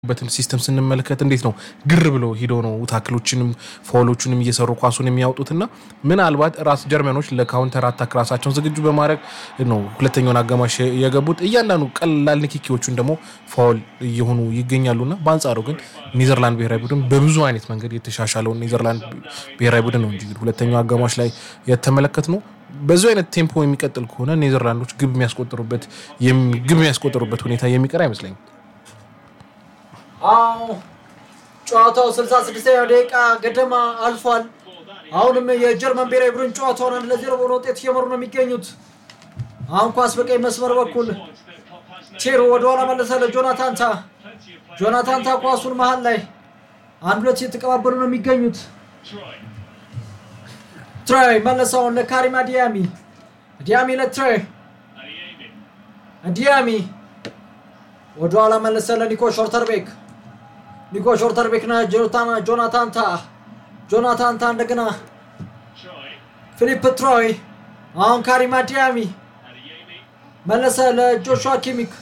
በትን ሲስተም ስንመለከት እንዴት ነው ግር ብሎ ሂዶ ነው ታክሎችንም ፋውሎቹንም እየሰሩ ኳሱን የሚያወጡትና ምናልባት ራስ ጀርመኖች ለካውንተር አታክ ራሳቸውን ዝግጁ በማድረግ ነው ሁለተኛውን አጋማሽ የገቡት። እያንዳንዱ ቀላል ንክኪዎቹን ደግሞ ፋውል እየሆኑ ይገኛሉና በአንጻሩ ግን ኔዘርላንድ ብሔራዊ ቡድን በብዙ አይነት መንገድ የተሻሻለውን ኔዘርላንድ ብሔራዊ ቡድን ነው እንጂ ሁለተኛው አጋማሽ ላይ የተመለከት ነው። በዚ አይነት ቴምፖ የሚቀጥል ከሆነ ኔዘርላንዶች ግብ የሚያስቆጥሩበት ግብ የሚያስቆጥሩበት ሁኔታ የሚቀር አይመስለኝም። አዎ ጨዋታው 66ኛው ደቂቃ ገደማ አልፏል። አሁንም የጀርመን ብሔራዊ ቡድን ጨዋታውን አንድ ለዜሮ በሆነ ውጤት እየመሩ ነው የሚገኙት። አሁን ኳስ በቀኝ መስመር በኩል ቴሮ ወደኋላ መለሰ ለጆናታን ታ። ጆናታን ታ ኳሱን መሀል ላይ አንድ ሁለት እየተቀባበሉ ነው የሚገኙት። ትራይ መለሰውን ለካሪም አዲያሚ። አዲያሚ ለትራይ አዲያሚ ወደኋላ መለሰ ለኒኮ ሾርተርቤክ ኒኮ ሾርተርቤክ ና ጆናታን ታ ጆናታን ታ እንደገና ፊሊፕ ትሮይ አሁን ካሪም አዲያሚ መለሰ ለጆሹዋ ኪሚክ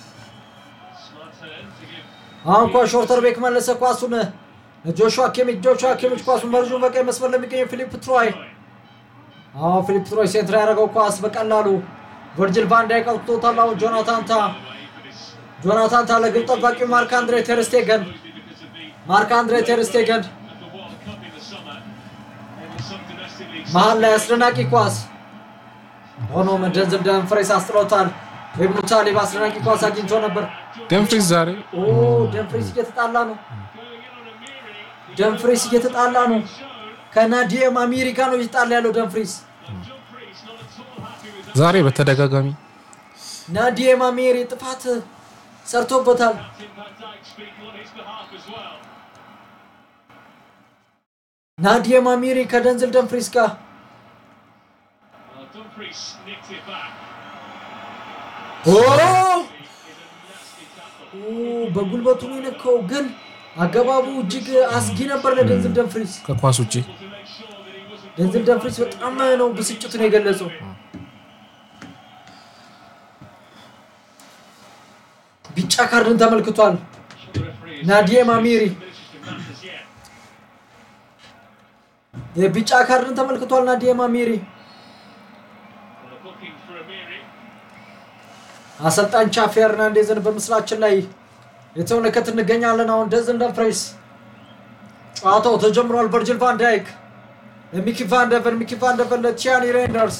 አሁን ኳ ሾርተርቤክ መለሰ ኳሱን ለጆሹዋ ኪሚክ ጆሹዋ ኪሚክ ኳሱን በርዙ በቀኝ መስመር ለሚገኘው ፊሊፕ ትሮይ አሁን ፊሊፕ ትሮይ ሴንትር ያደረገው ኳስ በቀላሉ ቨርጅል ቫንዳይክ አውጥቶታል። አሁን ጆናታን ታ ጆናታን ታ ለግብ ጠባቂው ማርክ አንድሬ ቴርስቴገን ማርክ አንድሬ ቴርስቴገን መሀል ላይ አስደናቂ ኳስ ሆኖም ደንዝል ደንፍሬስ አስጥሎታል። ኢብኑ ታሊብ አስደናቂ ኳስ አግኝቶ ነበር። ደንፍሪስ ዛሬ ኦ ደንፍሬስ እየተጣላ ነው። ደንፍሬስ እየተጣላ ነው። ከናዲየም አሚሪ ጋር ነው እየተጣላ ያለው ደንፍሬስ። ዛሬ በተደጋጋሚ ናዲየም አሚሪ ጥፋት ሰርቶበታል። ናዲየም አሚሪ ከደንዝል ደንፍሪስ ጋር ኦ! ኦ፣ በጉልበቱ ነው የነካው፣ ግን አገባቡ እጅግ አስጊ ነበር ለደንዝል ደንፍሪስ። ከኳስ ውጭ ደንዝል ደንፍሪስ በጣም ነው ብስጭቱን የገለጸው። ቢጫ ካርድን ተመልክቷል ናዲየም አሚሪ የቢጫ ካርድን ተመልክቷል ናዲየም አሚሪ። አሰልጣኝ ቻፊ ሄርናንዴዝን በምስላችን ላይ የተመለከት እንገኛለን። አሁን ደንዝል ደንፍሬስ ጨዋታው ተጀምሯል። ቨርጅል ቫን ዳይክ ለሚኪ ቫን ደቨን፣ ሚኪ ቫን ደቨን ለቲያኒ ሬንደርስ፣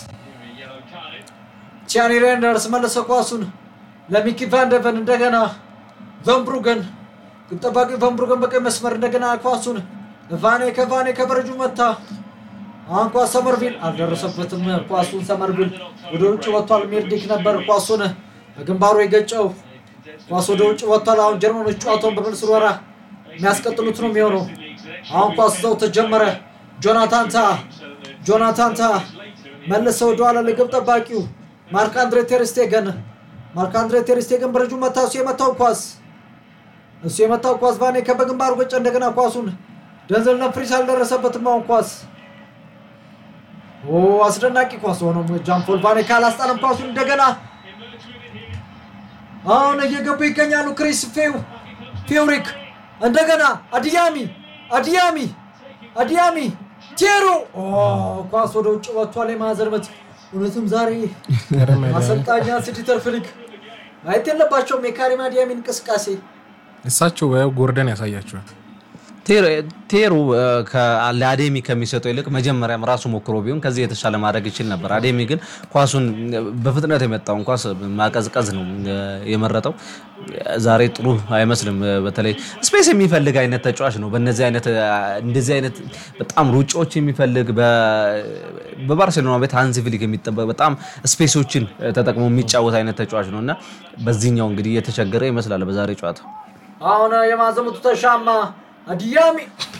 ቲያኒ ሬንደርስ መለሰ ኳሱን ለሚኪ ቫን ደቨን፣ እንደገና ቨንብሩገን ግብ ጠባቂ ቨንብሩገን በቀኝ መስመር እንደገና ኳሱን ቫኔ ከቫኔ ከበረጁ መታ። አሁን ኳስ ሰመርቪል አልደረሰበትም። ኳሱን ሰመርቪል ወደ ውጭ ወጥቷል። ሜርዲክ ነበር ኳሱን በግንባሩ የገጨው። ኳስ ወደ ውጭ ወጥቷል። አሁን ጀርመኖች ጨዋታውን በመልስ ወራ የሚያስቀጥሉት ነው የሚሆነው። አሁን ኳስ ዘው ተጀመረ። ጆናታን ታ ጆናታን ታ መለሰ ወደኋላ ለግብ ጠባቂው ማርክ አንድሬ ቴርስቴገን ማርክ አንድሬ ቴርስቴገን በረጁ መታ። እሱ የመታው ኳስ እሱ የመታው ኳስ ቫኔ ከበግንባሩ ገጨ። እንደገና ኳሱን ደንዘል ነፍሪስ አልደረሰበትም። አሁን ኳስ ኦ አስደናቂ ኳስ ሆኖ ጃምፖል ቫኔ ካላስጣለም ኳሱን እንደገና አሁን እየገቡ ይገኛሉ። ክሪስ ፌው ፌውሪክ እንደገና አዲያሚ አዲያሚ አዲያሚ ቴሮ ኦ ኳስ ወደ ውጭ ወጥቷል። የማዕዘን ምት እውነትም ዛሬ አሰልጣኛ ሲዲተር ፍሊክ ማየት የለባቸውም የካሪም አዲያሚ እንቅስቃሴ እሳቸው ያው ጎርደን ያሳያቸዋል። ቴሩ ለአዴሚ ከሚሰጠው ይልቅ መጀመሪያም ራሱ ሞክሮ ቢሆን ከዚህ የተሻለ ማድረግ ይችል ነበር። አዴሚ ግን ኳሱን በፍጥነት የመጣውን ኳስ ማቀዝቀዝ ነው የመረጠው። ዛሬ ጥሩ አይመስልም። በተለይ ስፔስ የሚፈልግ አይነት ተጫዋች ነው። በእነዚህ አይነት እንደዚህ አይነት በጣም ሩጫዎች የሚፈልግ በባርሴሎና ቤት ሃንሲ ፍሊክ የሚጠበቅ በጣም ስፔሶችን ተጠቅሞ የሚጫወት አይነት ተጫዋች ነው እና በዚህኛው እንግዲህ እየተቸገረ ይመስላል በዛሬ ጨዋታ አሁን የማዘሙቱ ተሻማ አዲያሚ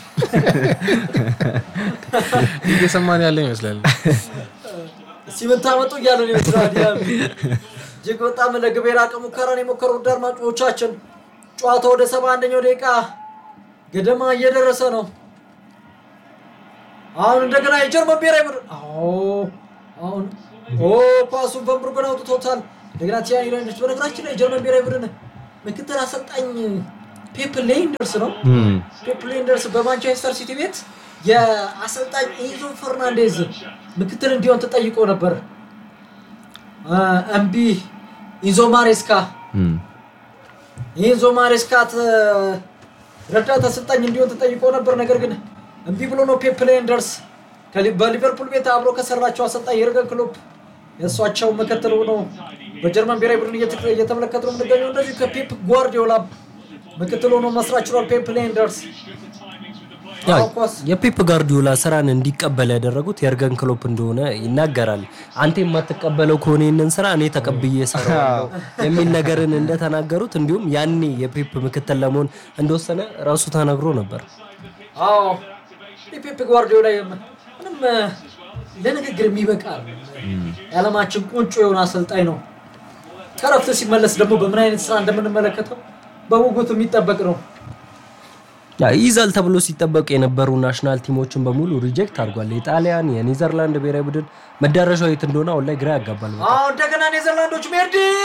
እየሰማን ያለ ይመስላል። ሲምን ታመጡ እያለ ነው ይመስላል። አዲያሚ እጅግ በጣም ለግብ የራቀ ሙከራን የሞከሩ ውድ አድማጮቻችን ጨዋታው ወደ ሰባ አንደኛው ደቂቃ ገደማ እየደረሰ ነው። አሁን እንደገና የጀርመን ብሔራዊ ቡድን አሁን ኦ ኳሱን ቨንብሩገን አውጥቶታል። እንደገና ቲያኒ ሬንደርስ በነገራችን ላይ የጀርመን ብሔራዊ ቡድን ምክትል አሰልጣኝ ፔፕ ሌንደርስ ነው። ፔፕ ሌንደርስ በማንቸስተር ሲቲ ቤት የአሰልጣኝ ኢንዞ ፈርናንዴዝ ምክትል እንዲሆን ተጠይቆ ነበር። አ፣ እምቢ ኢንዞ ማሬስካ ኢንዞ ማሬስካ ተ- ረዳት አሰልጣኝ እንዲሆን ተጠይቆ ነበር። ነገር ግን እምቢ ብሎ ነው ፔፕ ሌንደርስ ከሊ- በሊቨርፑል ቤት አብሮ ከሰራቸው አሰልጣኝ የርገን ክሎፕ የእሷቸው ምክትል ሆኖ በጀርመን ብሔራዊ ቡድን እየተ- እየተመለከቱ ነው የምንገኘው። እንደዚሁ ከፔፕ ጓርዲዮላ ምክትል ሆኖ መስራት ችሏል ፔፕ ሌንደርስ። ያው አዎ፣ ኳስ የፔፕ ጋርዲዮላ ስራን እንዲቀበል ያደረጉት የእርገን ክሎፕ እንደሆነ ይናገራል። አንተ የማትቀበለው ከሆነ ይህንን ስራ እኔ ተቀብዬ እሰራዋለሁ የሚል ነገርን እንደተናገሩት እንዲሁም ያኔ የፔፕ ምክትል ለመሆን እንደወሰነ ራሱ ተናግሮ ነበር። አዎ የፔፕ ጓርዲዮላ የም- ምንም እ፣ ለንግግር የሚበቃ የዓለማችን ቁንጮ የሆነ አሰልጣኝ ነው። ከረፍት ሲመለስ ደግሞ በምን አይነት ስራ እንደምንመለከተው በጉጉት የሚጠበቅ ነው። ያ ይይዛል ተብሎ ሲጠበቁ የነበሩ ናሽናል ቲሞችን በሙሉ ሪጀክት አድርጓል። የጣሊያን የኔዘርላንድ ብሔራዊ ቡድን መዳረሻው የት እንደሆነ አሁን ላይ ግራ ያጋባል። በጣም። አዎ እንደገና ኔዘርላንዶች ሜርዲክ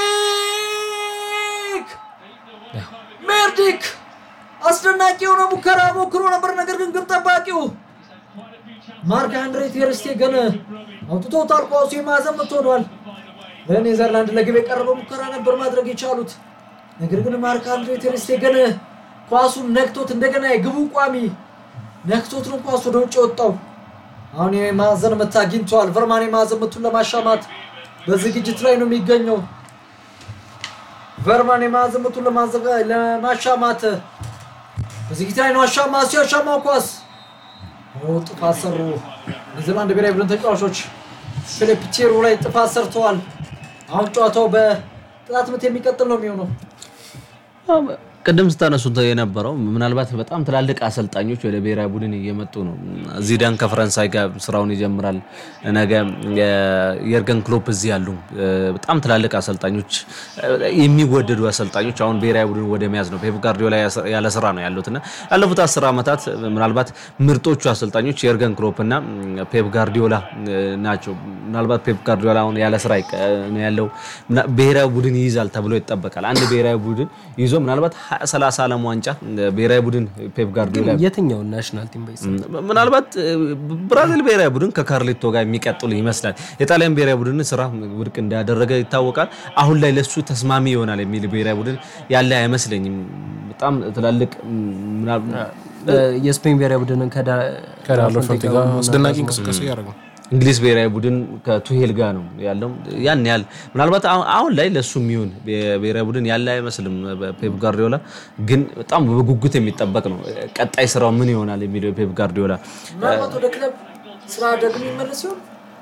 ሜርዲክ አስደናቂ የሆነ ሙከራ ሞክሮ ነበር። ነገር ግን ግብ ጠባቂው ማርክ አንድሬ ቴር ስቴገን አውጥቶታል። ኳሱ የማዕዘን ምት ሆኗል። ለኔዘርላንድ ለግብ የቀረበ ሙከራ ነበር ማድረግ የቻሉት። ነገር ግን ማርክ አንድሬ ቴር ስቴገን ኳሱን ነክቶት እንደገና የግቡ ቋሚ ነክቶት ነው ኳሱ ወደ ውጭ የወጣው። አሁን የማዕዘን ምት አግኝተዋል። ቨርማን የማዕዘን ምቱን ለማሻማት በዝግጅት ላይ ነው የሚገኘው። ቨርማን የማዕዘን ምቱን ለማዘጋ- ለማሻማት በዝግጅት ላይ ነው። አሻማ ሲያሻማው ኳስ ኦ፣ ጥፋት ሰሩ። ኒውዚላንድ ብሔራዊ ቡድን ተጫዋቾች ፊሊፕ ቼሩ ላይ ጥፋት ሰርተዋል። አሁን ጨዋታው በቅጣት ምት የሚቀጥል ነው የሚሆነው። ቅድም ስታነሱት የነበረው ምናልባት በጣም ትላልቅ አሰልጣኞች ወደ ብሔራዊ ቡድን እየመጡ ነው። ዚዳን ከፈረንሳይ ጋር ስራውን ይጀምራል። ነገ የርገን ክሎፕ እዚህ ያሉ በጣም ትላልቅ አሰልጣኞች፣ የሚወደዱ አሰልጣኞች አሁን ብሔራዊ ቡድን ወደ መያዝ ነው። ፔፕ ጋርዲዮላ ያለ ስራ ነው ያሉት እና ያለፉት አስር ዓመታት ምናልባት ምርጦቹ አሰልጣኞች የርገን ክሎፕ እና ፔፕ ጋርዲዮላ ናቸው። ምናልባት ፔፕ ጋርዲዮላ አሁን ያለ ስራ ነው ያለው። ብሔራዊ ቡድን ይይዛል ተብሎ ይጠበቃል። አንድ ብሔራዊ ቡድን ይዞ ምናልባት ሰላሳ ዓለም ዋንጫ ብሔራዊ ቡድን ፔፕ ጋርዲዮላ የትኛውን ናሽናል ቲም በይስ ምናልባት ብራዚል ብሔራዊ ቡድን ከካርሌቶ ጋር የሚቀጥሉ ይመስላል። የጣሊያን ብሔራዊ ቡድን ስራ ውድቅ እንዳደረገ ይታወቃል። አሁን ላይ ለሱ ተስማሚ ይሆናል የሚል ብሔራዊ ቡድን ያለ አይመስለኝም። በጣም ትላልቅ የስፔን ብሔራዊ ቡድንን ከዳሎ ፈልቲ ጋር አስደናቂ እንቅስቃሴ ያደረገ እንግሊዝ ብሔራዊ ቡድን ከቱሄል ጋር ነው ያለው። ያን ያህል ምናልባት አሁን ላይ ለሱ የሚሆን ብሔራዊ ቡድን ያለ አይመስልም። ፔፕ ጋርዲዮላ ግን በጣም በጉጉት የሚጠበቅ ነው። ቀጣይ ስራው ምን ይሆናል የሚለው ፔፕ ጋርዲዮላ ምናልባት ወደ ክለብ ስራ ደግሞ ይመለስ ሲሆን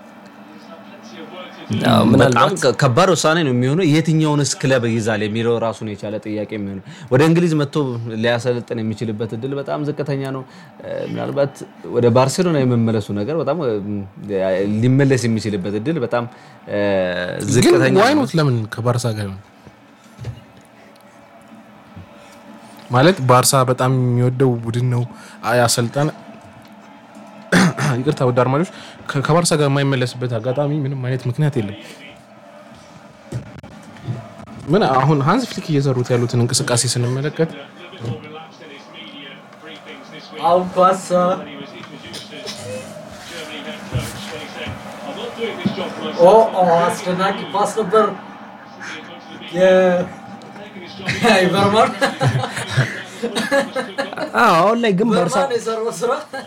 በጣም ከባድ ውሳኔ ነው የሚሆነው። የትኛውንስ ክለብ ይዛል የሚለው ራሱን የቻለ ጥያቄ የሚሆነው ወደ እንግሊዝ መጥቶ ሊያሰለጥን የሚችልበት እድል በጣም ዝቅተኛ ነው። ምናልባት ወደ ባርሴሎና የመመለሱ ነገር በጣም ሊመለስ የሚችልበት እድል በጣም ዝቅተኛ ግን ዋይኖት ለምን ከባርሳ ጋር ይሆን ማለት ባርሳ በጣም የሚወደው ቡድን ነው አሰልጣን ይቅርታ ወደ አድማጮች ከባርሳ ጋር የማይመለስበት አጋጣሚ ምንም አይነት ምክንያት የለም። ምን አሁን ሀንስ ፍሊክ እየሰሩት ያሉትን እንቅስቃሴ ስንመለከት አሁን ኳስ ኦ ኦ አስደናቂ ኳስ ነበር የቨርማን አሁን ላይ ግን ባርሳ ቨርማን የሰራው ስራ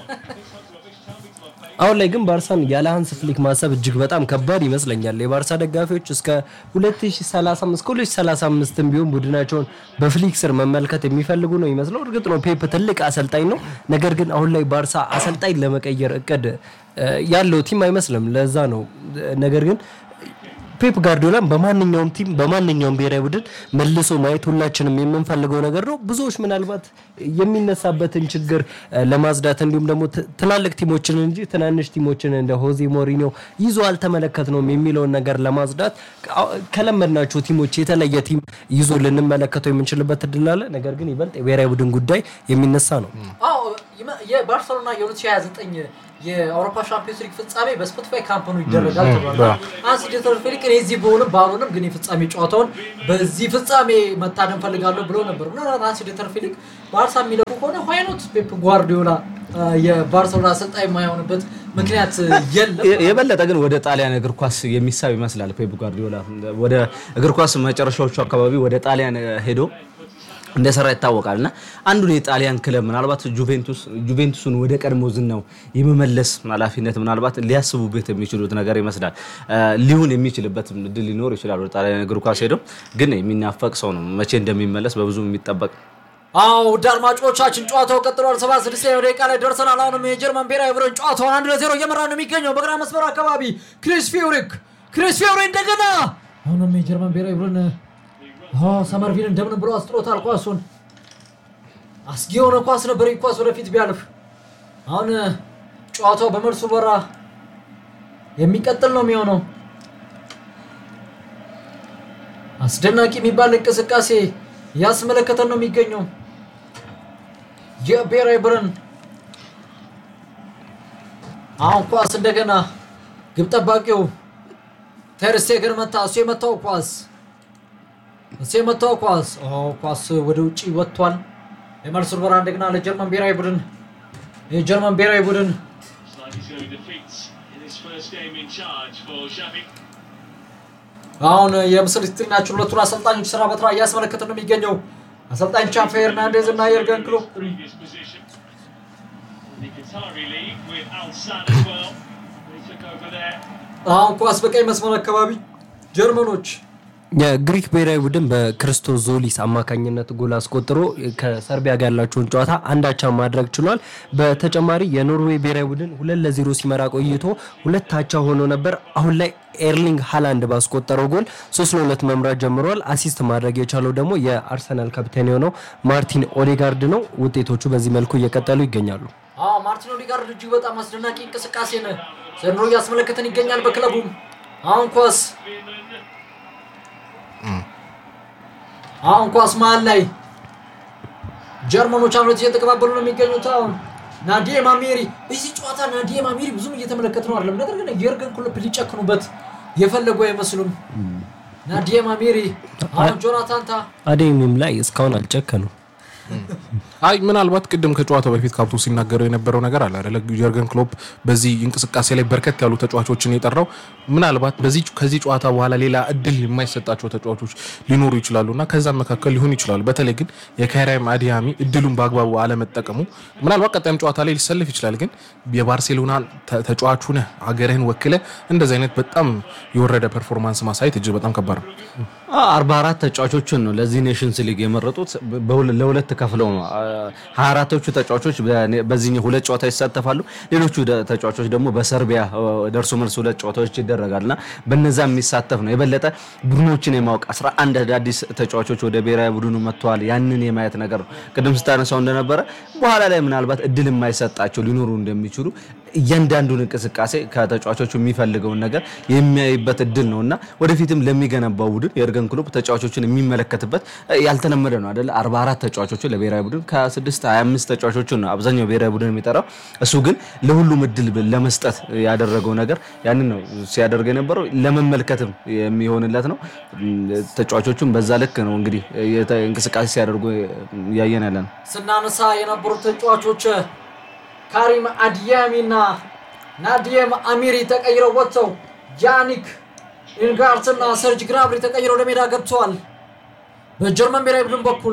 አሁን ላይ ግን ባርሳን ያለ ሃንስ ፍሊክ ማሰብ እጅግ በጣም ከባድ ይመስለኛል። የባርሳ ደጋፊዎች እስከ 2035 እስከ 2035 ቢሆን ቡድናቸውን በፍሊክ ስር መመልከት የሚፈልጉ ነው ይመስለው። እርግጥ ነው ፔፕ ትልቅ አሰልጣኝ ነው። ነገር ግን አሁን ላይ ባርሳ አሰልጣኝ ለመቀየር እቅድ ያለው ቲም አይመስልም። ለዛ ነው ነገር ግን ፔፕ ጋርዲዮላን በማንኛውም ቲም በማንኛውም ብሔራዊ ቡድን መልሶ ማየት ሁላችንም የምንፈልገው ነገር ነው። ብዙዎች ምናልባት የሚነሳበትን ችግር ለማጽዳት እንዲሁም ደግሞ ትላልቅ ቲሞችን እንጂ ትናንሽ ቲሞችን እንደ ሆዜ ሞሪኒዮ ይዞ አልተመለከትነውም የሚለውን ነገር ለማጽዳት ከለመድናቸው ቲሞች የተለየ ቲም ይዞ ልንመለከተው የምንችልበት እድል አለ። ነገር ግን ይበልጥ የብሔራዊ ቡድን ጉዳይ የሚነሳ ነው። አዎ የባርሰሎና የ2029 የአውሮፓ ሻምፒዮንስ ሊግ ፍጻሜ በስፖቲፋይ ካምፕኑ ይደረጋል ተብሏል። አንስ ዲተር ፌሊክ እኔ እዚህ በሆንም ባልሆንም ግን የፍጻሜ ጨዋታውን በዚህ ፍጻሜ መታደም ፈልጋለሁ ብሎ ነበር። ምናልባት አንስ ዲተር ፌሊክ ባርሳ የሚለቁ ከሆነ ዋይኖት ፔፕ ጓርዲዮላ አ፣ የባርሰሎና አሰልጣኝ የማይሆንበት ምክንያት የለም። የ- የበለጠ ግን ወደ ጣሊያን እግር ኳስ የሚሳብ ይመስላል ፔፕ ጓርዲዮላ ወደ እግር ኳስ መጨረሻዎቹ አካባቢ ወደ ጣሊያን ሄዶ እንደሰራ ይታወቃል እና አንዱን የጣሊያን ክለብ ምናልባት ጁቬንቱስ ጁቬንቱስን ወደ ቀድሞ ዝናው የመመለስ ኃላፊነት ምናልባት ሊያስቡበት የሚችሉት ነገር ይመስላል። አ፣ ሊሆን የሚችልበት እድል ሊኖር ይችላል። ወደ ጣሊያን እግር ኳስ ሄደው ግን የሚናፈቅ ሰው ነው። መቼ እንደሚመለስ በብዙ የሚጠበቅ አዎ ውድ አድማጮቻችን ጨዋታው ቀጥሏል። ሰባ ስድስተኛው ደቂቃ ላይ ደርሰናል። አሁንም የጀርመን ብሔራዊ ቡድን ጨዋታውን አንድ ለዜሮ እየመራ ነው የሚገኘው በግራ መስመር አካባቢ ክሪስ ፊውሪክ ክሪስ ፊውሪ እንደገና አሁንም የጀርመን ብሔራዊ ቡድን አዎ ሰመርቪን እንደምን ብሎ አስጥሎታል። ኳሱን አስጊ የሆነ ኳስ ነበር። ይህ ኳስ ወደፊት ቢያልፍ አሁን ጨዋታው በመልሱ በራ የሚቀጥል ነው የሚሆነው። አስደናቂ የሚባል እንቅስቃሴ እያስመለከተን ነው የሚገኘው የብሔራዊ ቡድን አሁን ኳስ እንደገና ግብ ጠባቂው ተር ስቴገን መታ። እሱ የመታው ኳስ እሱ የመታው ኳስ ኦ ኳስ ወደ ውጭ ወጥቷል። የመልስ ውርወራ እንደገና ለጀርመን ብሔራዊ ቡድን የጀርመን ብሔራዊ ቡድን Slightly showing defeats in his first game in charge for Xavi. አሁን የምስል ስክሪናችን ሁለቱን አሰልጣኞች ስራ በስራ እያስመለከተ ነው የሚገኘው አሰልጣኝ ቻፌ ሄርናንዴዝ እና የርገን ክሎፕ Previous position. In the Qatari League with Al Sadd as well. They took over there. አሁን ኳስ በቀኝ መስመር አካባቢ ጀርመኖች የግሪክ ብሔራዊ ቡድን በክርስቶስ ዞሊስ አማካኝነት ጎል አስቆጥሮ ከሰርቢያ ጋር ያላቸውን ጨዋታ አንዳቻ ማድረግ ችሏል። በተጨማሪ የኖርዌይ ብሔራዊ ቡድን ሁለት ለዜሮ ሲመራ ቆይቶ ሁለት አቻ ሆኖ ነበር። አሁን ላይ ኤርሊንግ ሃላንድ ባስቆጠረው ጎል ሶስት ለሁለት መምራት ጀምረዋል። አሲስት ማድረግ የቻለው ደግሞ የአርሰናል ካፕቴን የሆነው ማርቲን ኦዴጋርድ ነው። ውጤቶቹ በዚህ መልኩ እየቀጠሉ ይገኛሉ። አዎ ማርቲን ኦዴጋርድ እጅግ በጣም አስደናቂ እንቅስቃሴን ዘንድሮ እያስመለከተን ይገኛል። በክለቡም አሁን ኳስ አሁን ኳስ መሀል ላይ ጀርመኖች አምረት እየተቀባበሉ ነው የሚገኙት። አሁን ናዲየም አሜሪ በዚህ ጨዋታ ናዲየም አሜሪ ብዙም እየተመለከት ነው አይደለም። ነገር ግን የርገን ክሎፕ ሊጨክኑበት የፈለጉ አይመስሉም። ናዲየም አሜሪ አሁን ጆናታን ታ አዴሚም ላይ እስካሁን አልጨከኑም። አይ ምናልባት ቅድም ከጨዋታው በፊት ካብቶ ሲናገረው የነበረው ነገር አለ አይደለ? ጀርገን ክሎፕ በዚህ እንቅስቃሴ ላይ በርከት ያሉ ተጫዋቾችን የጠራው ምናልባት በዚህ ከዚህ ጨዋታ በኋላ ሌላ እድል የማይሰጣቸው ተጫዋቾች ሊኖሩ ይችላሉ እና ከዛም መካከል ሊሆኑ ይችላሉ። በተለይ ግን የካይራም አዲያሚ እድሉን በአግባቡ አለመጠቀሙ ምናልባት ቀጣይም ጨዋታ ላይ ሊሰልፍ ይችላል። ግን የባርሴሎና ተ- ተጫዋች ሁነህ ሀገርህን ወክለ እንደዚህ አይነት በጣም የወረደ ፐርፎርማንስ ማሳየት እጅግ በጣም ከባድ ነው። አርባ አራት ተጫዋቾችን ነው ለዚህ ኔሽንስ ሊግ የመረጡት በሁለ- ለሁለት ከፍለው ነው። ሀያ አራቶቹ ተጫዋቾች በኔ- በዚህኛው ሁለት ጨዋታ ይሳተፋሉ። ሌሎቹ ደ- ተጫዋቾች ደግሞ በሰርቢያ እ፣ ደርሶ መልስ ሁለት ጨዋታዎች ይደረጋል እና በነዛ የሚሳተፍ ነው። የበለጠ ቡድኖችን የማወቅ 11 አዳዲስ ተጫዋቾች ወደ ብሔራዊ ቡድኑ መጥተዋል። ያንን የማየት ነገር ነው። ቅድም ስታነሳው እንደነበረ በኋላ ላይ ምናልባት እድል የማይሰጣቸው ሊኖሩ እንደሚችሉ እያንዳንዱን እንቅስቃሴ ከተጫዋቾቹ የሚፈልገውን ነገር የሚያይበት እድል ነው እና ወደፊትም ለሚገነባው ቡድን የእርገን ክሎፕ ተጫዋቾችን የሚመለከትበት እ፣ ያልተለመደ ነው አይደለ? 44 ተጫዋቾችን ለብሔራዊ ቡድን ከ6 25 ተጫዋቾችን ነው አብዛኛው ብሔራዊ ቡድን የሚጠራው። እሱ ግን ለሁሉም እድል ብ- ለመስጠት ያደረገው ነገር ያንን ነው ሲያደርግ የነበረው ለመመልከትም የሚሆንለት ነው። እም፣ ተጫዋቾቹም በዛ ልክ ነው እንግዲህ የተ- እንቅስቃሴ ሲያደርጉ እያየን ያለ ነው። ስናነሳ የነበሩት ተጫዋቾች ካሪም አዲያሚ እና ናዲየም አሚሪ ተቀይረው ወጥተው ጃኒክ ኢንጋርት እና ሰርጅ ግራብሪ ተቀይረው ወደ ሜዳ ገብተዋል። በጀርመን ብሔራዊ ቡድን በኩል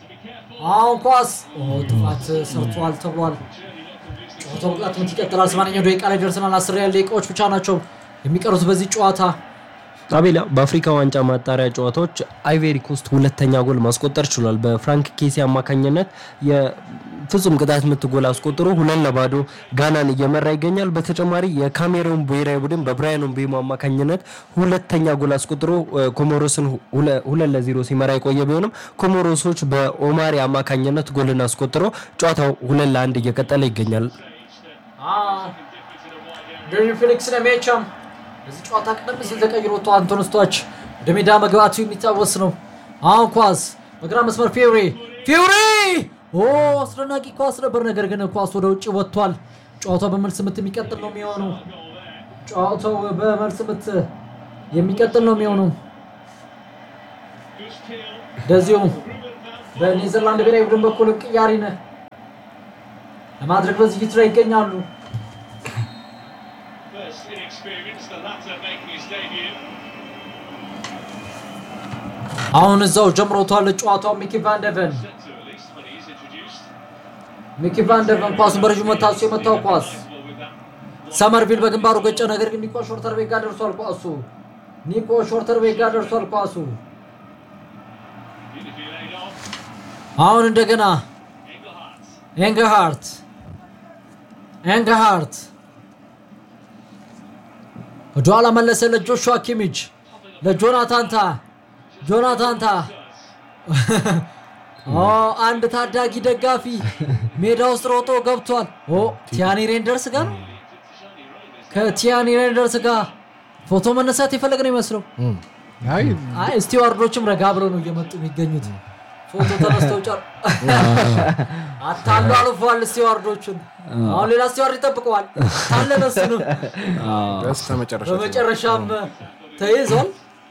አሁን ኳስ ኦ፣ ጥፋት ሰርቷል ተብሏል። ጨዋታው በቅጣት ምት ይቀጥላል። ሰማንያኛው ደቂቃ ላይ ደርሰናል። አስር ያህል ደቂቃዎች ብቻ ናቸው የሚቀሩት በዚህ ጨዋታ። አቤላ በአፍሪካ ዋንጫ ማጣሪያ ጨዋታዎች አይቬሪ ኮስት ሁለተኛ ጎል ማስቆጠር ችሏል። በፍራንክ ኬሲ አማካኝነት የፍጹም ቅጣት ምት ጎል አስቆጥሮ ሁለት ለባዶ ጋናን እየመራ ይገኛል። በተጨማሪ የካሜሩን ብሔራዊ ቡድን በብራያን ምቤሞ አማካኝነት ሁለተኛ ጎል አስቆጥሮ እ፣ ኮሞሮስን ሁለ- ሁለት ለዜሮ ሲመራ የቆየ ቢሆንም ኮሞሮሶች በኦማሪ አማካኝነት ጎልን አስቆጥሮ ጨዋታው ሁለት ለአንድ እየቀጠለ ይገኛል። ዴሪን ፊሊክስ ለሜቻም በዚህ ጨዋታ ቀደም ሲል ተቀይሮ ወጥቶ አንቶን ስቶች ወደ ሜዳ መግባቱ የሚታወስ ነው። አሁን ኳስ በግራ መስመር ፊውሪ ፊውሪ ኦ አስደናቂ ኳስ ነበር፣ ነገር ግን ኳስ ወደ ውጭ ወጥቷል። ጨዋታው በመልስ ምት የሚቀጥል ነው የሚሆነው። ጨዋታው በመልስ ምት የሚቀጥል ነው የሚሆነው። እንደዚሁም በኔዘርላንድ ብሔራዊ ቡድን በኩል ቅያሪን ለማድረግ በዝግጅት ላይ ይገኛሉ። First inexperienced, the latter making his debut. አሁን እዛው ጀምሮቷል ጨዋታው። ሚኪ ቫንደቨን Set to at least when he's introduced. ሚኪ ቫንደቨን ኳሱን በረዥሙ መታሱ የመታው ኳስ Well, with that ሰመርቪል በግንባሩ ገጨ። ነገር ግን ኒኮ ሾርተር ቤት ጋር ደርሷል ኳሱ። ኒኮ ሾርተር ቤት ጋር ደርሷል ኳሱ። beautifully laid off. አሁን እንደገና Engelhardt. ኤንገሃርት ኤንገሃርት ወደኋላ መለሰ ለጆሹዋ ኪሚች ለጆናታን ታ ጆናታን ታ ኦ አንድ ታዳጊ ደጋፊ ሜዳ ውስጥ ሮጦ ገብቷል። ኦ ቲያኒ ሬንደርስ ጋር ነው። ከቲያኒ ሬንደርስ ጋር ፎቶ መነሳት የፈለገ ነው ይመስለው። አይ አይ ስቲዋርዶችም ረጋ ብለው ነው እየመጡ የሚገኙት። ፎቶ ተነስተው ጨር አታሉ አልፏል ስቲዋርዶቹን። አሁን ሌላ ስቲዋርድ ይጠብቀዋል። ታለለ እሱንም በስተ መጨረሻ በመጨረሻም ተይዟል።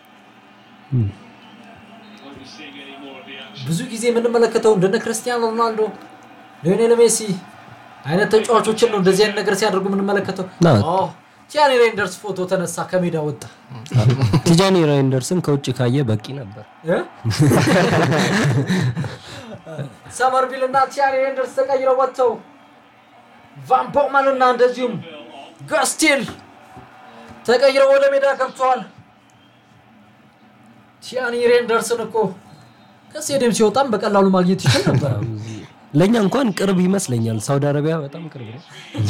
Won't be seeing any more of the action. ብዙ ጊዜ የምንመለከተው እንደነ ክርስቲያኖ ሮናልዶ፣ ሊዮኔል ሜሲ አይነት ተጫዋቾችን ነው እንደዚህ አይነት ነገር ሲያደርጉ የምንመለከተው። ና- ኦ ቲያኒ ሬንደርስ ፎቶ ተነሳ፣ ከሜዳ ወጣ። ቲጃኒ ራይንደርስን ከውጭ ካየ በቂ ነበር። እ? ሰመርቪል እና ቲያኒ ሬንደርስ ተቀይረው ወጥተው ቫን ቦመን እና እንደዚሁም ገስቲል ተቀይረው ወደ ሜዳ ገብተዋል። ቲያኒ ሬንደርስን እኮ ከስቴዲየም ሲወጣም በቀላሉ ማግኘት ይችል ነበር። ለእኛ እንኳን ቅርብ ይመስለኛል። ሳውዲ አረቢያ በጣም ቅርብ ነው።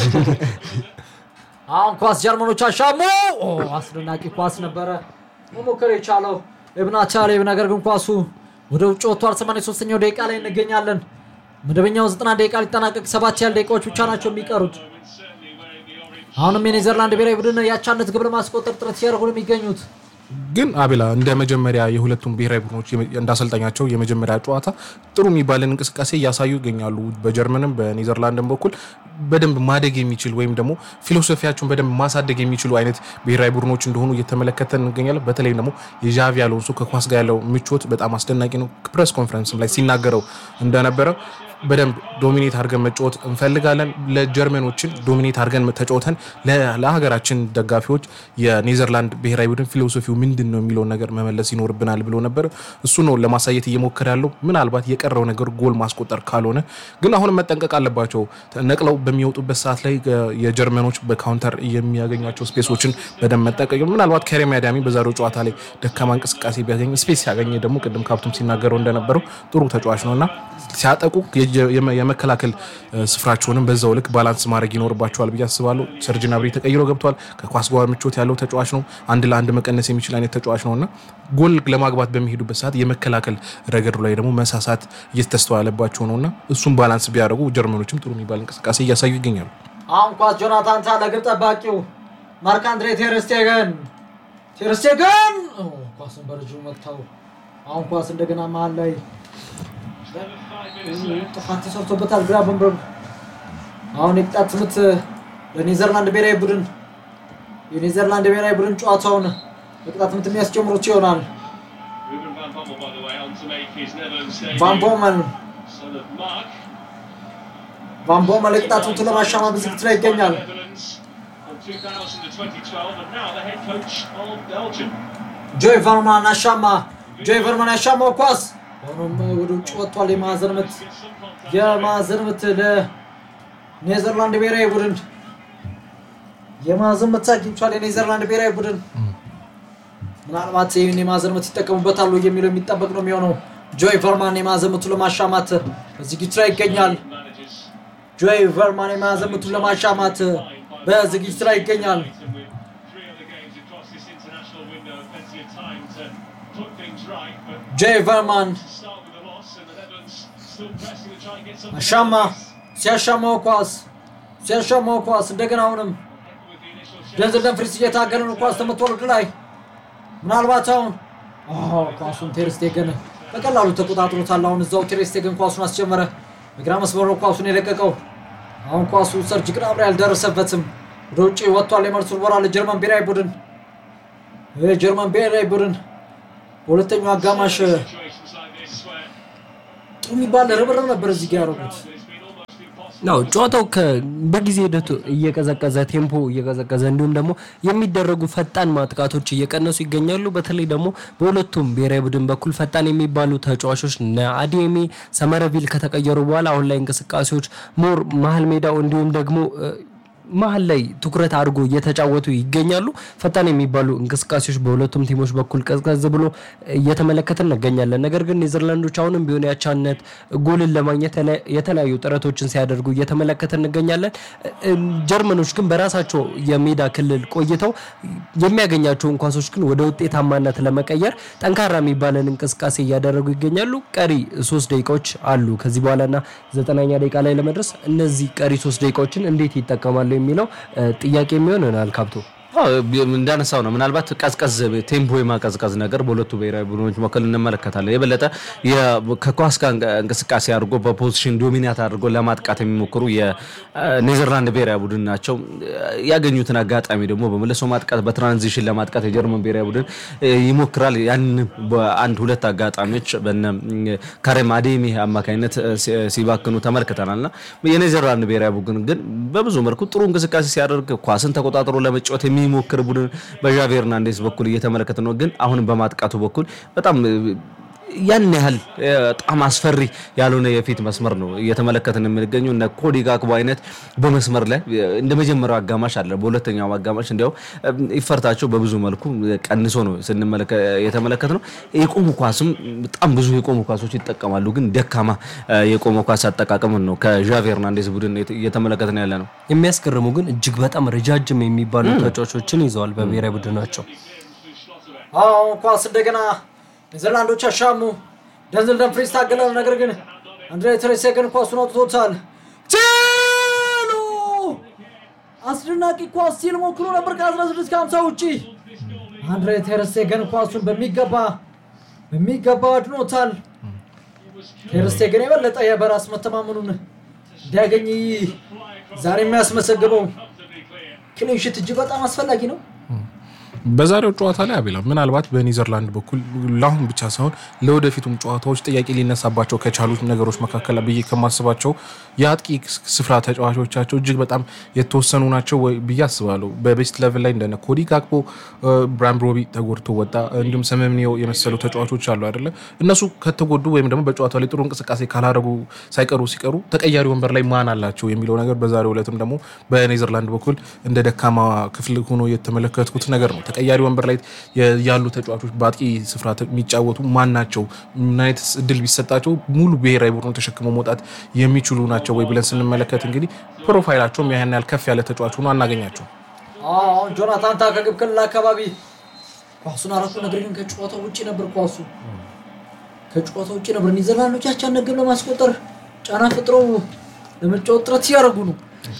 አሁን ኳስ ጀርመኖች አሻሙ። ኦ አስደናቂ ኳስ ነበረ መሞከር የቻለው ኢብና ታሌብ፣ ነገር ግን ኳሱ ወደ ውጭ ወጥቷል። 83ኛው ደቂቃ ላይ እንገኛለን። መደበኛው 90 ደቂቃ ሊጠናቀቅ ሰባት ያህል ደቂቃዎች ብቻ ናቸው የሚቀሩት። Certainly wearing the orange. አሁንም የኔዘርላንድ ብሔራዊ ቡድን የአቻነት ግብ ለማስቆጠር ጥረት ሲያደርጉ ነው የሚገኙት። ግን አቤላ እንደ መጀመሪያ የሁለቱም ብሔራዊ ቡድኖች የመ- እንዳሰልጣኛቸው የመጀመሪያ ጨዋታ ጥሩ የሚባልን እንቅስቃሴ እያሳዩ ይገኛሉ። በጀርመንም በኔዘርላንድም በኩል በደንብ ማደግ የሚችል ወይም ደግሞ ፊሎሶፊያቸውን በደንብ ማሳደግ የሚችሉ አይነት ብሔራዊ ቡድኖች እንደሆኑ እየተመለከተን እንገኛለን። በተለይም ደግሞ የዣቪ አሎንሶ ከኳስ ጋር ያለው ምቾት በጣም አስደናቂ ነው። ፕሬስ ኮንፈረንስም ላይ ሲናገረው እንደነበረ በደንብ ዶሚኔት አድርገን መጫወት እንፈልጋለን። ለጀርመኖችን ዶሚኔት አድርገን ተጫወተን ለ- ለሀገራችን ደጋፊዎች የኔዘርላንድ ብሔራዊ ቡድን ፊሎሶፊው ምንድን ነው የሚለውን ነገር መመለስ ይኖርብናል ብሎ ነበር። እሱ ነው ለማሳየት እየሞከረ ያለው። ምናልባት የቀረው ነገር ጎል ማስቆጠር ካልሆነ ግን አሁንም መጠንቀቅ አለባቸው። ነቅለው በሚወጡበት ሰዓት ላይ እ፣ የጀርመኖች በካውንተር የሚያገኟቸው ስፔሶችን በደንብ መጠቀቅ ምናልባት ከሬም አዳሚ በዛሬው ጨዋታ ላይ ደካማ እንቅስቃሴ ቢያገኝ ስፔስ ሲያገኘ ደግሞ ቅድም ካፕቱም ሲናገረው እንደነበረው ጥሩ ተጫዋች ነው እና ሲያጠቁ የጀ- የመ- የመከላከል እ፣ ስፍራቸውንም በዛው ልክ ባላንስ ማድረግ ይኖርባቸዋል ብዬ አስባለሁ። ሰርጅን አብሬ ተቀይሮ ገብቷል። ከኳስ ጋር ምቾት ያለው ተጫዋች ነው። አንድ ለአንድ መቀነስ የሚችል አይነት ተጫዋች ነው እና ጎል ለማግባት በሚሄዱበት ሰዓት የመከላከል ረገዱ ላይ ደግሞ መሳሳት እየተስተዋለባቸው ነው እና እሱም ባላንስ ቢያደርጉ ጀርመኖችም ጥሩ የሚባል እንቅስቃሴ እያሳዩ ይገኛሉ። አሁን ኳስ ጆናታን ታ ለግብ ጠባቂው ማርክ አንድሬ ቴርስቴገን ቴርስቴገን ኦ፣ ኳሱን በረጅሙ መታው። አሁን ኳስ እንደገና መሀል ላይ ጥፋት ተሰርቶበታል ግራቨንበርግ። አሁን የቅጣት ምት ለኔዘርላንድ ብሔራዊ ቡድን የኔዘርላንድ ብሔራዊ ቡድን ጨዋታውን በቅጣት ምት የሚያስጀምሩት ይሆናል። Ruben van Bommel, by the way, on to make his Netherlands debut. ቫን ቦመን Son of Mark. ቫን ቦመን የቅጣት ምቱ ለማሻማ በዝግጅት ላይ ይገኛል። Netherlands from 2000 to 2012, and now the head coach of Belgium. ጆይ ቨርማን አሻማ። ጆይ ቨርማን ያሻማው ኳስ ሆኖም ወደ ውጭ ወጥቷል። የማዕዘን ምት Get some contact. የማዕዘን ምት ለኔዘርላንድ ብሔራዊ ቡድን የማዕዘን ምት አግኝቷል። የኔዘርላንድ ብሔራዊ ቡድን ምናልባት ይህን የማዕዘን ምት ይጠቀሙበታሉ የሚለው የሚጠበቅ ነው የሚሆነው። ጆይ ቨርማን የማዕዘን ምቱን ለማሻማት በዝግጅት ላይ ይገኛል። Managers ጆይ ቨርማን የማዕዘን ምቱን ለማሻማት በዝግጅት ላይ ይገኛል። and with three other games across this international window, plenty of time to put things right. But ጆይ ቨርማን to start with a loss, and the Netherlands still pressing to try and get something. አሻማ out of this. ሲያሻማው ኳስ ሲያሻማው ኳስ እንደገና አሁንም With the initial shot. ደንዘል ደንፍሪስ እየታገለ ነው። ኳስ ተመቷል ወደ ላይ። ምናልባት አሁን አዎ፣ ኳሱን ቴርስቴገን በቀላሉ ተቆጣጥሮታል። አሁን እዛው ቴርስቴገን ኳሱን አስጀመረ። በግራ መስመር ነው ኳሱን የለቀቀው። አሁን ኳሱ ሰርጅ ግናብሪ አልደረሰበትም። ወደ ውጭ ወጥቷል። የመልሱ ወራ ለጀርመን ብሔራዊ ቡድን የጀርመን ብሔራዊ ቡድን በሁለተኛው አጋማሽ Situations like this where ጥሩ የሚባል ርብርብ ነበር እዚህ ጋ ያደረጉት። it's been almost impossible. ነው ጨዋታው ከ- በጊዜ ሂደቱ እየቀዘቀዘ ቴምፖ እየቀዘቀዘ እንዲሁም ደግሞ የሚደረጉ ፈጣን ማጥቃቶች እየቀነሱ ይገኛሉ። በተለይ ደግሞ በሁለቱም ብሔራዊ ቡድን በኩል ፈጣን የሚባሉ ተጫዋቾች እነ አዲሜ ሰመረቪል ከተቀየሩ በኋላ አሁን ላይ እንቅስቃሴዎች ሞር መሀል ሜዳው እንዲሁም ደግሞ እ፣ መሀል ላይ ትኩረት አድርጎ እየተጫወቱ ይገኛሉ። ፈጣን የሚባሉ እንቅስቃሴዎች በሁለቱም ቲሞች በኩል ቀዝቀዝ ብሎ እየተመለከትን እንገኛለን። ነገር ግን ኔዘርላንዶች አሁንም ቢሆን ያቻነት ጎልን ለማግኘት የተለ- የተለያዩ ጥረቶችን ሲያደርጉ እየተመለከትን እንገኛለን። እ- ጀርመኖች ግን በራሳቸው የሜዳ ክልል ቆይተው የሚያገኛቸውን ኳሶች ግን ወደ ውጤታማነት ለመቀየር ጠንካራ የሚባለን እንቅስቃሴ እያደረጉ ይገኛሉ። ቀሪ ሶስት ደቂቃዎች አሉ ከዚህ በኋላና ዘጠናኛ ደቂቃ ላይ ለመድረስ እነዚህ ቀሪ ሶስት ደቂቃዎችን እንዴት ይጠቀማሉ የሚለው እ፣ ጥያቄ የሚሆን ይሆናል ካብቶ አዎ፣ ቢ- እንዳነሳው ነው ምናልባት ቀዝቀዝ ቴምፖ የማቀዝቀዝ ነገር በሁለቱ ብሔራዊ ቡድኖች መካከል እንመለከታለን። የበለጠ የ- ከኳስ ጋር እንቅ- እንቅስቃሴ አድርጎ በፖዚሽን ዶሚናት አድርጎ ለማጥቃት የሚሞክሩ የኔዘርላንድ ብሔራዊ ቡድን ናቸው። ያገኙትን አጋጣሚ ደግሞ በመልሶ ማጥቃት በትራንዚሽን ለማጥቃት የጀርመን ብሔራዊ ቡድን እ፣ ይሞክራል። ያንንም በአንድ ሁለት አጋጣሚዎች በነ እ፣ ካሬም አዴሚ አማካኝነት እ፣ ሲ- ሲባክኑ ተመልክተናል እና የኔዘርላንድ ብሔራዊ ቡድን ግን በብዙ መልኩ ጥሩ እንቅስቃሴ ሲያደርግ ኳስን ተቆጣጥሮ ለመጫወት የሚሞክር ቡድን በዣቪ ሄርናንዴዝ በኩል እየተመለከተ ነው። ግን አሁንም በማጥቃቱ በኩል በጣም እ፣ ያን ያህል እ፣ በጣም አስፈሪ ያልሆነ የፊት መስመር ነው እየተመለከትን የምንገኘው። እነ ኮዲ ጋክቦ አይነት በመስመር ላይ እ፣ እንደ መጀመሪያው አጋማሽ አለ። በሁለተኛው አጋማሽ እንዲያው እ፣ ይፈርታቸው በብዙ መልኩ ቀንሶ ነው ስንመለከ የተመለከት ነው። የቆሙ ኳስም በጣም ብዙ የቆሙ ኳሶች ይጠቀማሉ። ግን ደካማ እ፣ የቆመ ኳስ አጠቃቀምን ነው ከዣቪ ሄርናንዴዝ ቡድን እየተመለከትን ያለ ነው። የሚያስገርሙ ግን እጅግ በጣም ረጃጅም የሚባሉ ተጫዋቾችን ይዘዋል በብሔራዊ ቡድናቸው። አሁን ኳስ እንደገና ኔዘርላንዶች አሻሙ። ደንዝል ደምፍሪስ ታገለ። ነገር ግን አንድሬ ትሬሴገን ኳሱን አውጥቶታል። ችሉ አስደናቂ ኳስ ሲል ሞክሮ ነበር ከ16 ከ50 ውጪ። አንድሬ ቴርስቴገን ኳሱን በሚገባ በሚገባ አድኖታል። ቴርስቴገን የበለጠ የበራስ መተማመኑን እንዲያገኝ ዛሬ የሚያስመሰግበው ክሊንሽት እጅግ በጣም አስፈላጊ ነው። በዛሬው ጨዋታ ላይ አቤላ ምናልባት በኔዘርላንድ በኩል ለአሁን ብቻ ሳይሆን ለወደፊቱም ጨዋታዎች ጥያቄ ሊነሳባቸው ከቻሉት ነገሮች መካከል ብዬ ከማስባቸው የአጥቂ ስፍራ ተጫዋቾቻቸው እጅግ በጣም የተወሰኑ ናቸው ወይ ብዬ አስባለሁ። በቤስት ሌቭል ላይ እንደነ ኮዲ ጋክፖ፣ ብራን ብሮቢ ተጎድቶ ወጣ፣ እንዲሁም ሰመምኒዮ የመሰሉ ተጫዋቾች አሉ አይደለ? እነሱ ከተጎዱ ወይም ደግሞ በጨዋታው ላይ ጥሩ እንቅስቃሴ ካላደረጉ ሳይቀሩ ሲቀሩ ተቀያሪ ወንበር ላይ ማን አላቸው የሚለው ነገር በዛሬው ዕለትም ደግሞ በኔዘርላንድ በኩል እንደ ደካማ ክፍል ሆኖ የተመለከትኩት ነገር ነው። ተቀያሪ ወንበር ላይ ያሉ ተጫዋቾች በአጥቂ ስፍራ የሚጫወቱ ማን ናቸው? ምን አይነት እድል ቢሰጣቸው ሙሉ ብሔራዊ ቡድኑ ተሸክመው መውጣት የሚችሉ ናቸው ወይ ብለን ስንመለከት እንግዲህ ፕሮፋይላቸውም ያን ያህል ከፍ ያለ ተጫዋች ሆኖ አናገኛቸው። አሁን ጆናታን ታ ከግብ ክልል አካባቢ ኳሱን አረፉ። ነገር ግን ከጨዋታው ውጭ ነበር። ኳሱ ከጨዋታው ውጭ ነበር። ኔዘርላንዶች ያቻን ግብ ለማስቆጠር ጫና ፈጥረው ለመጫወት ጥረት ሲያደርጉ ነው